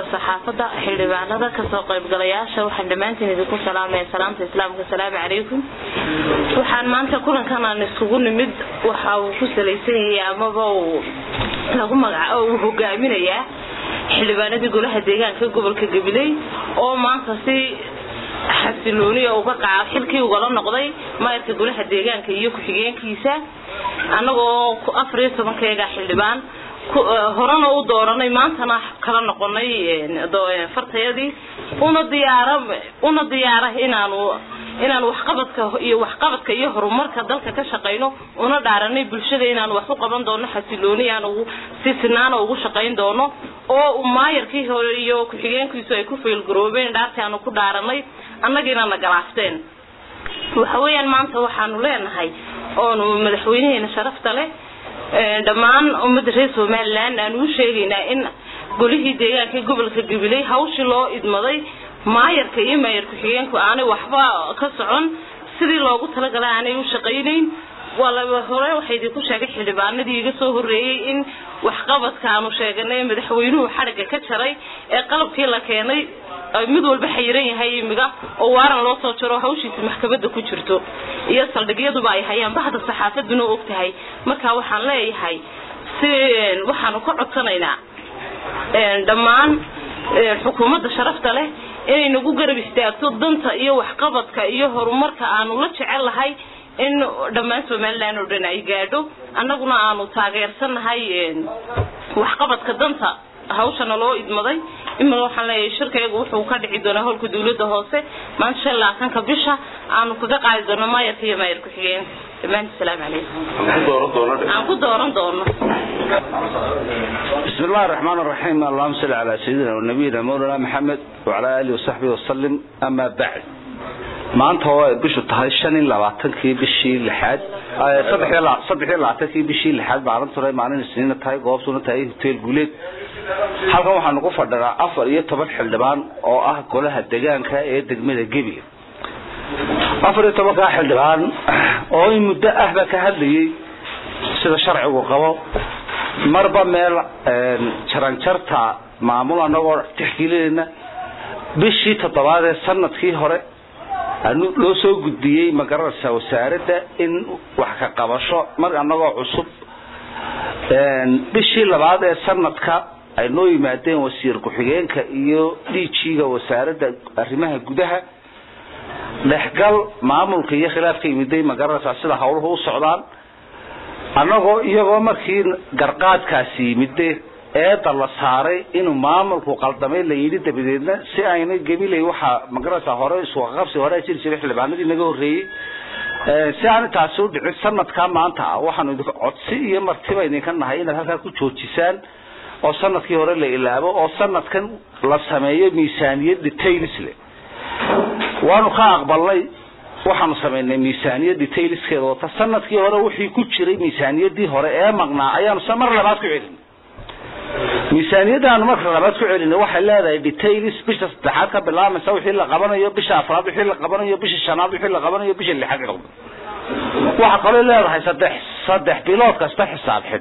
saxaafadda xildhibaanada kasoo qaybgalayaasha waxaan dhammaantiin idinku salaamaya salaamta islaamka asalaamu calaykum waxaan maanta kulankan aan iskugu nimid waxa uu ku salaysan yahay amaba uu lagu magaca uu hogaaminayaa xildhibaanadii golaha deegaanka gobolka gabiley oo maanta si xasilooniya uga qaad xilkii ugala noqday maayarka golaha deegaanka iyo ku-xigeenkiisa annagoo afar iyo tobankeega xildhibaan horena u dooranay maantana kala noqonay fartayadii una diyaara una diyaara inaanu inaanu waxqabadka iyo waxqabadka iyo horumarka dalka ka shaqayno una dhaaranay bulshada inaanu wax u qaban doono xasilooni aan ugu si sinaana ugu shaqayn doono oo maayarkii hore iyo ku-xigeenkiisu ay ku faylgaroobeen dhaartii aanu ku dhaaranay annagiina na galaafteen waxa weeyaan maanta waxaanu leenahay oonu madaxweynaheena sharafta leh dhammaan ummadda reer somalilan aan u sheegaynaa in golihii deegaanka gobolka gabiley hawshii loo idmaday maayarka iyo maayar ku-xigeenku aanay waxba ka socon sidii loogu talagalay aanay u shaqaynayn waa laba hore waxaa idinku sheegay xildhibaanadii iga soo horreeyey in waxqabadka aanu sheeganay madaxweynuhu xadhigga ka jaray ee qalabkii la keenay mid walba xayiran yahay imiga oo waaran loo soo jaro hawshiisa maxkamadda ku jirto iyo saldhigyaduba ay hayaan bahda saxaafaduna og tahay marka waxaan leeyahay si waxaanu ka codsanaynaa dhammaan xukuumadda sharafta leh inay nagu garab istaagto danta iyo waxqabadka iyo horumarka aanu la jecel lahay in dhammaan somalilan oo dhan ay gaadho annaguna aanu taageersanahay waxqabadka danta hawshana loo idmaday imika waxaan leeyahay shirkaygu wuxuu ka dhici doonaa howlka dawladda hoose maanta shan labaatanka bisha aanu kaga qaadi doono maayarka iyo maayar ku-xigeen dhammaanti salaamu calaykum aan ku dooran doono بسم الله الرحمن الرحيم اللهم صل على سيدنا ونبينا مولانا محمد وعلى آله وصحبه وسلم أما بعد maanta oo ay bishu tahay shan iyo labaatankii bishii lixaad saddex iyo labaatankii bishii lixaad maalintuna maalin isniina tahay goobtuna tahay hotel guuleed halkan waxaanu ku fadhinaa afar iyo toban xildhibaan oo ah golaha degaanka ee degmada gebi afar iyo tobankaa xildhibaan oo in muddo ahba ka hadlayay sida sharcigu qabo marba meel jaranjarta maamul anagoo tixgelinayna bishii toddobaad ee sanadkii hore loo soo gudbiyey magaranaysa wasaaradda in wax ka qabasho mar anagoo cusub bishii labaad ee sanadka ay noo yimaadeen wasiir ku-xigeenka iyo dhiijiga wasaaradda arrimaha gudaha dhexgal maamulka iyo khilaafka yimiday magaranaysaa sida hawluhu u socdaan annagoo iyagoo markii garqaadkaasi yimide eeda la saaray inuu maamulku qaldamay la yidhi dabadeedna si ayna gabilay waxaa magaranaysaa hore iswaqaqabsi hore jiri jiray xildhibaanadii naga horreeyey si aan taasi u dhicin sanadkaa maanta ah waxaanu idin codsi iyo martiba idinka nahay inaad halkaa ku joojisaan oo sanadkii hore la ilaabo oo sanadkan la sameeyo miisaaniyad details leh waanu ka aqbalnay waxaanu samaynay miisaaniyad detailskeeda wata sanadkii hore wixii ku jiray miisaaniyadii hore ee maqnaa ayaanu mar labaad ku celin miisaaniyadaanu marka labaad ku celinay waxay leedahay details bisha saddexaad ka bilaabaysa wixii la qabanayo bisha afraad wixii la qabanayo bisha shanaad wixii la qabanayo bisha lixaad waxa kaloo leedahay saddex saddex bilood kasta xisaab xid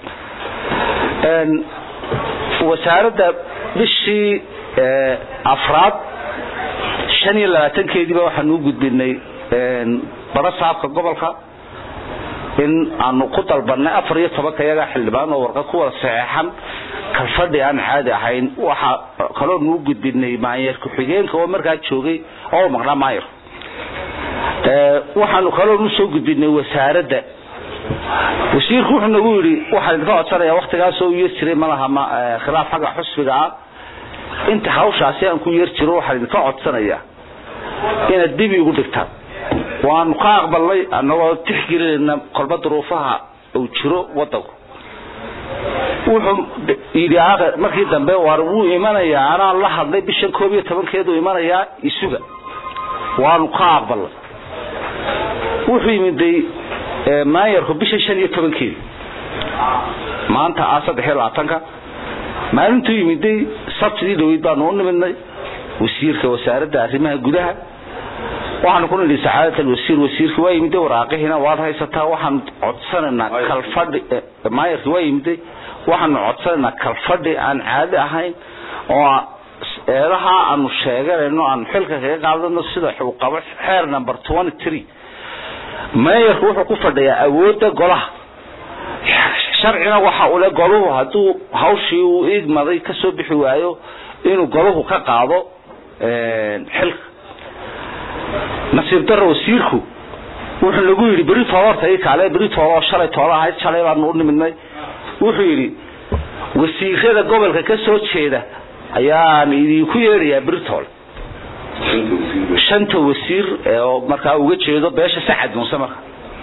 wasaaradda bishii afraad shan iyo labaatankeediiba waxaanu u gudbinay bara saabka gobolka in aanu ku dalbanay afar iyo tobanka iyagaa xildhibaan oo warqad ku wada saxeexan kalfadhi aan caadi ahayn waxa kaloo nuu gudbinay maanyeer ku-xigeenka oo markaa joogay oo maqnaa maayar waxaanu kaloo nu soo gudbinay wasaaradda wasiirku wuxuu nagu yidhi waxaan idinka codsanaya waktigaasoo u yar jiray malaha khilaaf xagga xusbiga ah inta hawshaasi aan ku yar jiro waxaan idinka codsanaya inaad dib igu dhigtaan waanu ka aqbalnay anagoo tixgelinayna kolba duruufaha uu jiro wadanku wuxuu yidhi markii dambe war wuu imanayaa anaan la hadlay bishan koob iyo tobankeedu imanayaa isuga waanu ka aqbalnay wuxuu yimiday maayarku bisha shan iyo tobankeedi maanta ah saddex iyo labaatanka maalintuu yimiday sabtidii dhaweyd baanu u nimidnay wasiirka wasaaradda arrimaha gudaha waxaanu ku nidhi sacaadat alwasiir wasiirka waa yimiday waraaqihiina waad haysataa waxaanu codsanaynaa kalfadhi maayarki waa yimiday waxaanu codsanaynaa kalfadhi aan caadi ahayn oo eedaha aanu sheeganayno aanu xilka kaga qaadano sida uu qabo xeer number twenty three meeyarku wuxuu ku fadhiyaa awoodda golaha sharcina waxa uu le goluhu hadduu hawshii uu igmaday kasoo bixi waayo inuu goluhu ka qaado xilka nasiib daro wasiirku wuxuu nagu yidhi beri toola horta ii kaale beri toola oo shalay toola ahayd shalay baanu u nimidnay wuxuu yidhi wasiirada gobolka ka soo jeeda ayaan idinku yeedhayaa britool shanta wasiir oo markaa uga jeedo beesha sacad muuse marka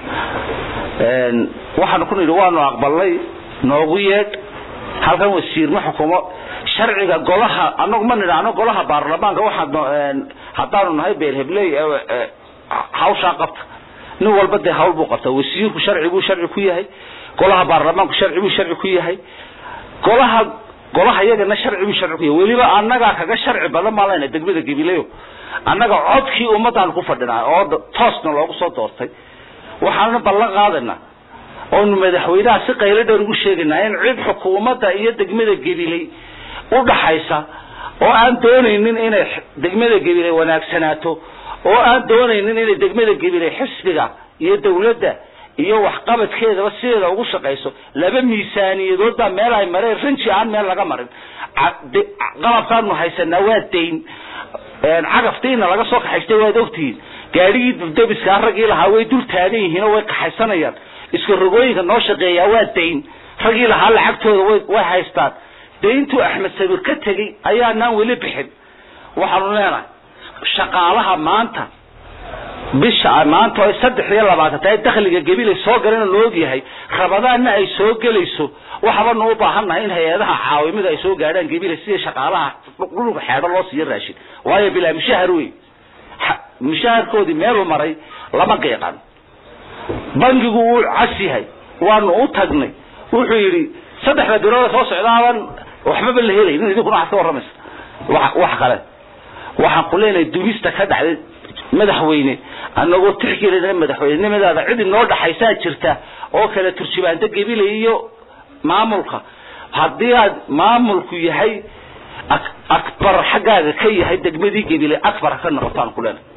waxaanu ku nidhi waanu aqbalnay noogu yeedh halkan wasiir ma xukumo sharciga golaha anagu ma nidhaahno golaha baarlamaanka waxaa haddaanu nahay beelhebley hawshaa qabta nin walba dee hawl buu qabta wasiirku sharci buu sharci ku yahay golaha baarlamaanku sharci buu sharci ku yahay golaha golaha iyagana sharci buu sharci ku yahay weliba annagaa kaga sharci badan maa lena degmada gabileyo annaga codkii ummadaan ku fadhinaa oo toosna loogu soo doortay waxaana ballan qaadana oonu madaxweynaha si qaylo dheer ugu sheegaynaa in cid xukuumadda iyo degmada gabiley u dhaxaysa oo aan doonaynin inay degmada gabiley wanaagsanaato oo aan doonaynin inay degmada gabiley xisbiga iyo dawladda iyo waxqabadkeedaba sideeda ugu shaqayso laba miisaaniyadood baa meel ay mareen rinji aan meel laga marin qalabkaanu haysanaa waa dayn cagaftiina laga soo kaxaystay waad ogtihiin gaadhigii dubdabiskaa raggii lahaa way dul taagan yihiin oo way kaxaysanayaan iska rogooyinka noo shaqeeyaa waa dayn raggii lahaa lacagtooda way way haystaan dayntuu axmed sabir ka tegey ayaanaan weli bixin waxaanu leenahay shaqaalaha maanta bisha maanta oo saddex iyo labaatan tahay dakhliga gabilay soo galana la og yahay rabadaanna ay soo gelayso waxaabanu u baahannahay in hay-adaha caawimida ay soo gaadhaan gabilay sidii shaqaalaha dhulka xeedho loo siiyo raashin waayo bilaa mushahar wey mushaharkoodii meeluu maray lama qiiqan bangigu wuu cas yahay waanu u tagnay wuxuu yidhi saddexda bilood soo socdaaban waxbaba la helaynin idinkuna waxaad ka warramaysa wax kale waxaan ku leenahay dumista ka dhacday madaxweyne anagoo tixgelina madaxweynenimadaada cid inoo dhaxaysaa jirta oo kale turjubaanta gabilay iyo maamulka haddii aad maamulku yahay akbar xaggaaga ka yahay degmadii gabilay akbar ha ka noqoto aan ku leenahay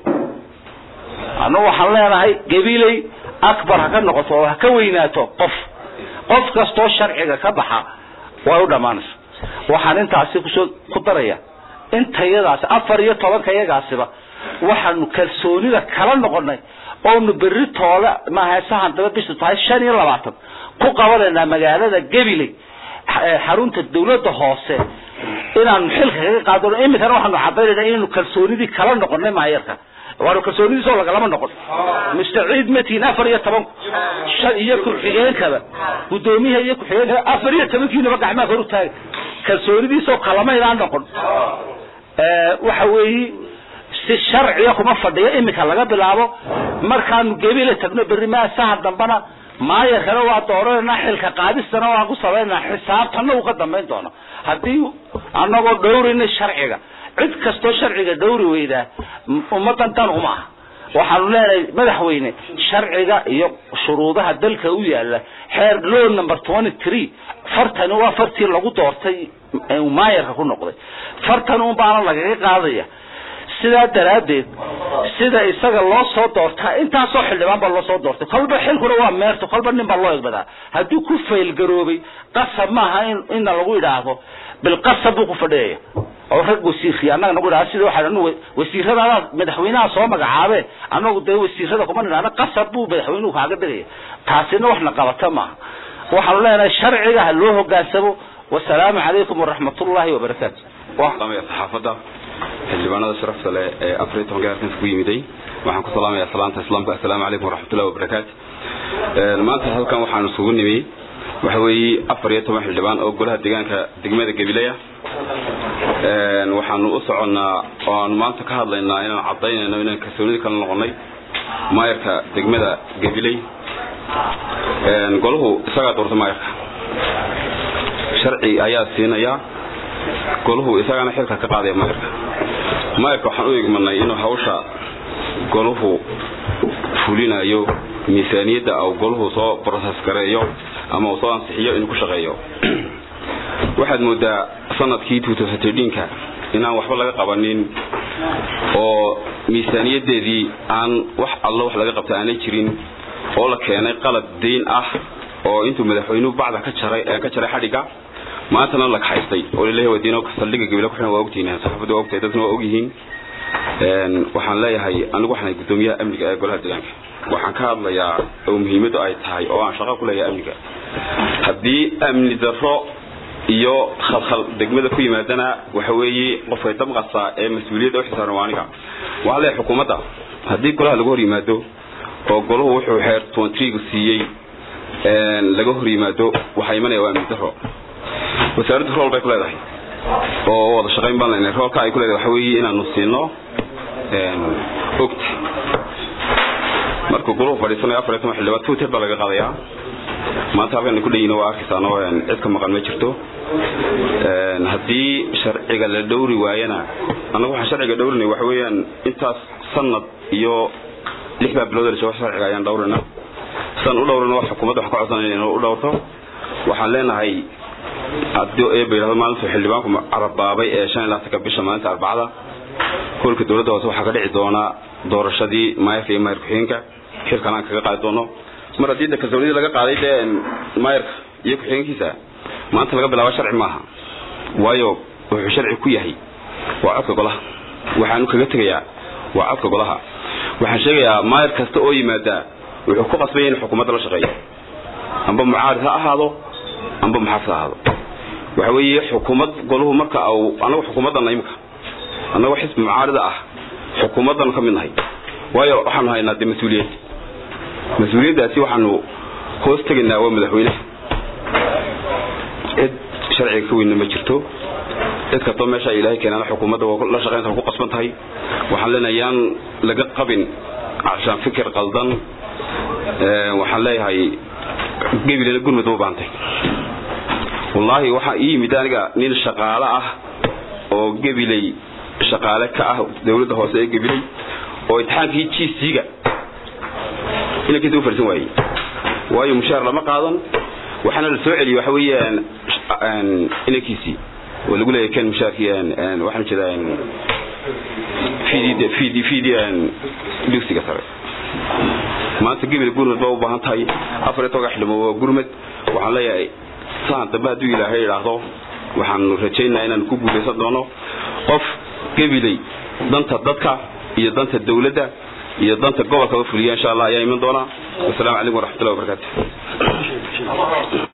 anagu waxaan leenahay gabilay akbar ha ka noqoto oo ha ka weynaato qof qof kastoo sharciga ka baxa way u dhammaanaysa waxaan intaasi kusoo ku daraya intayadaasi afar iyo tobanka yagaasiba waxaanu kalsoonida kala noqonay oonu berri toola maahasahan daba bishu tahay shan iyo labaatan ku qabanaynaa magaalada gabiley xarunta dawladda hoose inaanu xilka kaga qaadano iminkana waxaanu cadaynayna inaynu kalsoonidii kala noqonay maayarka waanu kalsoonidiisoo lagalama noqon mustaciid matiin afar iyo tobanku shan iyo ku-xigeenkaba guddoomiyaha iyo ku-xigeenkaba afar iyo tobankiinaba gacmaha kor u taaga kalsoonidiisoo kalamaynaan noqon waxa weeyi si sharciga kuma fadhiyo iminka laga bilaabo markaanu gebile tagno berri maasaha dambana maayarkana waa dooranayna xilka qaadistana waan ku samaynaa xisaabtana uu ka dambayn doono haddii anagoo dhowrina sharciga cid kastoo sharciga dhowri weydaa ummadan dan uma aha waxaanu leenahay madaxweyne sharciga iyo shuruudaha dalka u yaala xeer law number twenty three fartani waa fartii lagu doortay maayarka ku noqday fartan un baana lagaga qaadaya sidaa daraaddeed sida isaga loo soo doortaa intaasoo xildhibaan baa loo soo doortay kolba xilkuna waa meerto kolba nin baa loo egbadaa hadduu ku faylgaroobay qasab maaha in ina lagu idhaahdo bilqasab buu ku fadhiyaya oo rag wasiirkii annaga nagu idhahda sida waxaa anu wasiiradaada madaxweynaha soo magacaabe annagu dee wasiirada kuma nidhahno qasab buu madaxweynuhu kaaga dhigaya taasina waxna qabata maaha waxaanu leenahay sharciga ha loo hogaansamo wasalaamu calaykum waraxmatullaahi wabarakaatu saxaafadda xildhibaanada sharafta leh ee afariy tobanka halkan ku yimiday waxaan ku salaamayaa salaanta islaamka assalaamu calaykum waraxmatullahi wabarakaatu maanta halkan waxaan isugu nimi waxa weeye afar iyo toban xildhibaan oo golaha deegaanka degmada gabiley ah waxaanu u soconnaa oo aanu maanta ka hadlaynaa inaan cadaynayno inaan kalsoonidii kala noqonay maayarka degmada gabiley golahu isagaa doorta maayarka sharci ayaa siinaya golahu isagana xilka ka qaadaya maayarka maayarka waxaan u egmanay inuu hawsha golahu fulinayo miisaaniyadda au golahu soo broses gareeyo ama uu soo ansixiyo inuu ku shaqeeyo waxaad moodaa sanadkii ka inaan waxba laga qabanin oo miisaaniyadeedii aan wax allo wax laga qabta aanay jirin oo la keenay qalad dayn ah oo intuu madaxweynuhu bacda ka jaray ka jaray xadhiga maantana la kaxaystay oo laleeyahay wadiino saldhiga gabile kuxiran waa ogtihiin saxaafaddu waa ogtahay dadkuna waa ogyihiin waxaan leeyahay anigu waxaan guddoomiyaha amniga ee golaha deegaanka waxaan ka hadlayaa oo muhiimaddu ay tahay oo aan shaqo ku leeyahay amniga haddii amni darro iyo khalkhal degmada ku yimaadana waxa weeye qofkay damqasa ee mas-uuliyadda u xisaaran waa aniga waxaa leeyahay xukuumadda haddii golaha laga hor yimaado oo golahu wuxuu xeer twentrigu siiyey laga hor yimaado waxaa imanaya waa amni darro wasaaraddu rool bay ku leedahay oo wada shaqayn baan leynay roolka ay ku leedahay waxa weeye inaanu siino ogta markuu golahu fadhiisanayo afar iyo toban xildhibaan twitter baa laga qaadayaa maanta halkan ku dhayina waa arkaysaano cid ka maqan ma jirto haddii sharciga la dhowri waayana annagu waxaan sharciga dhowrinay waxa weeyaan intaas sanad iyo lix baa bilood la joogo sharciga ayaan dhowrina san u dhowrina wax xukuumadda waxaan ka codsanayna inuu u dhowrto waxaan leenahay haddii eeba yidhahdo maalintu xildhibaanku carabaabay ee shan iyo labaatanka bisha maalinta arbacada hoolka dowladda hoose waxaa ka dhici doonaa doorashadii maayarka iyo maayar ku-xigeenka xilkan aan kaga qaadi doono mar haddii kalsoonidii laga qaaday dee maayarka iyo ku-xigeenkiisa maanta laga bilaabo sharci maaha waayo wuxuu sharci ku yahay waa codka golaha waxaanu kaga tegayaa waa codka golaha waxaan sheegayaa maayar kasta oo yimaada wuxuu ku qasbaya in xukuumadda la shaqeeyo amba mucaarid ha ahaado amba muxaafid ha ahaado waxa weeye xukuumad goluhu marka au anagu xukuumadana imika annagoo xisbi mucaarida ah xukuumaddanu ka mid nahay waayo waxaanu haynaa dee mas-uuliyad mas-uuliyaddaasi waxaanu hoos tegaynaa waa madaxweyneha cid sharciga ka weynna ma jirto cid kastoo meesha ilaahay keenaana xukuumadda waa la shaqaynta ku qasban tahay waxaan leenahay yaan laga qabin cashaan fikir qaldan waxaan leeyahay gebilena gurmud ma baantay wallaahi waxaa ii yimid aniga nin shaqaale ah oo gebiley shaqaale ka ah dawladda hoose ee gebiley oo imtixaankii g c-ga inankiisa u farsan waayey waayo mushaar lama qaadan waxaana la soo celiyey waxa weeyaan inankiisii oo lagu leeyahay ken mushaarkii waxaan jeedaa fid fid fid dugsiga sare maanta gebil gurmad baa u baahan tahay afar iyo toban xildhibaan waa gurmad waxaan leeyahay saan dambe hadduu ilaahay idhaahdo waxaanu rajaynayaa inaanu ku guulaysan doono qof gebiley danta dadka iyo danta dawladda iyo danta gobolka fuliya insha allah ayaa iman doona wasalaamu calaykum waraxmatullahi wabarakaatu